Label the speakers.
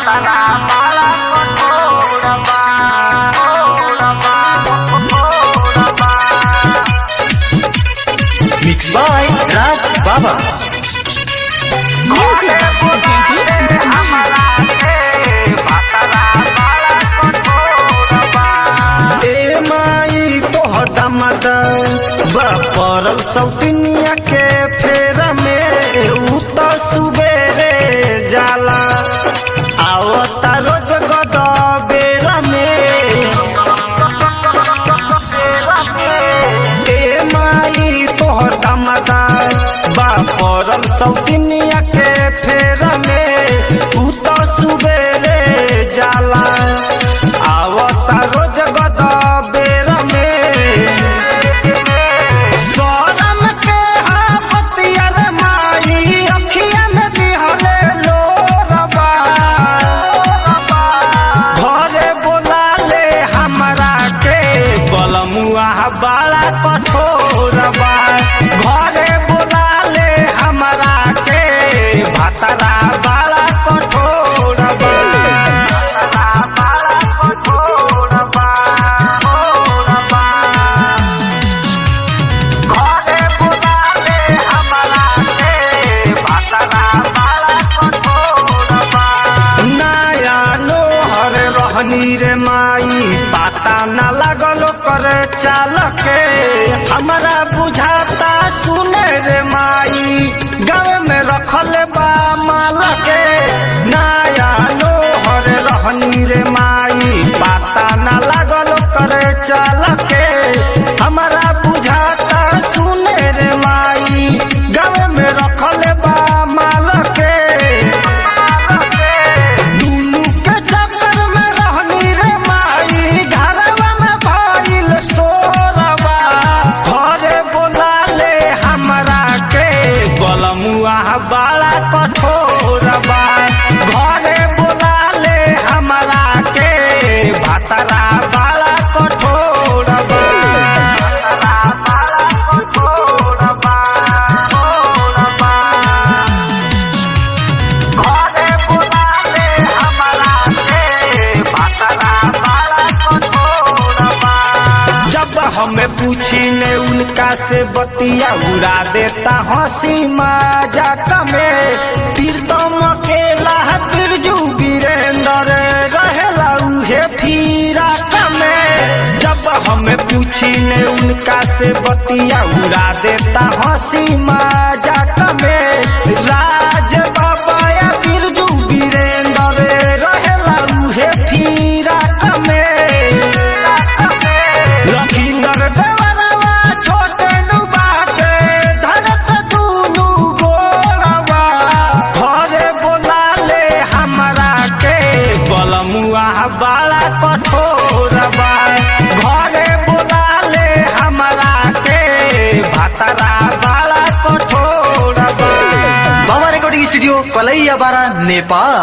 Speaker 1: Mixed by Raj Baba.
Speaker 2: Music Jaideep Mahal.
Speaker 3: ए माई तोहर दामद परल सौतनिया के फेर में उ त सुबेरे जाला आवता रोज गद बेर में ए माई तोहर दामद परल सौतनिया के फेर में उ त सुबेरे जाला आवता रोज गद बेर में सोरम के हापतिया रे माई अखिया में दिहले लोरबा घरे बोला ले हमरा के बलमुआ बड़ा कठोरबा घरे बोला ले हमरा के भतरा बड़ा कठोरबा बड़ा कठोरबा कठोरबा घरे बुलाले हमरा के बातरा बड़ा कठोरबा नया नोहर रहनी रे माई पाता न लागल करे चाल के हमरा बुझाता सुने रे माई गाँव में रखल बा माल के नया नोहर रहनी रे माई पाता न लागल करे चाल के हमरा बुझाता सुने रे माई गाँव में रखल बा माल के दुनू के चक्कर में रहनी रे माई घरवा में भइल सोरबा घरे बोला ले हमरा के बलमुआ बड़ा कठोरबा घरे बोला ले हमरा के भतरा बड़ा कठोरबा भतरा बड़ा कठोरबा कठोरबा घरे बुलाले हमरा के बातरा बड़ा कठोरबा जब हमें पूछी ने उनका से बतिया उड़ा देता हंसी मजाक में प्रीतम अकेला बिरजू वीरेंद्र रहेला उहे फिरा में जब हमें पूछी ने उनका से बतिया उड़ा देता हंसी मजाक में राज बाबा या बिरजू वीरेंद्र रहेला उहे फिरा में लखींदर देवरवा छोटे नु बाटे धरत दूनु गोरवा घरे बोला ले हमरा के बलमुआ बड़ा कठोरबा घरे बोला ले हमरा के भतरा बड़ा कठोरबा
Speaker 1: Baba Recording Studio, Palaiya Bara, Nepal.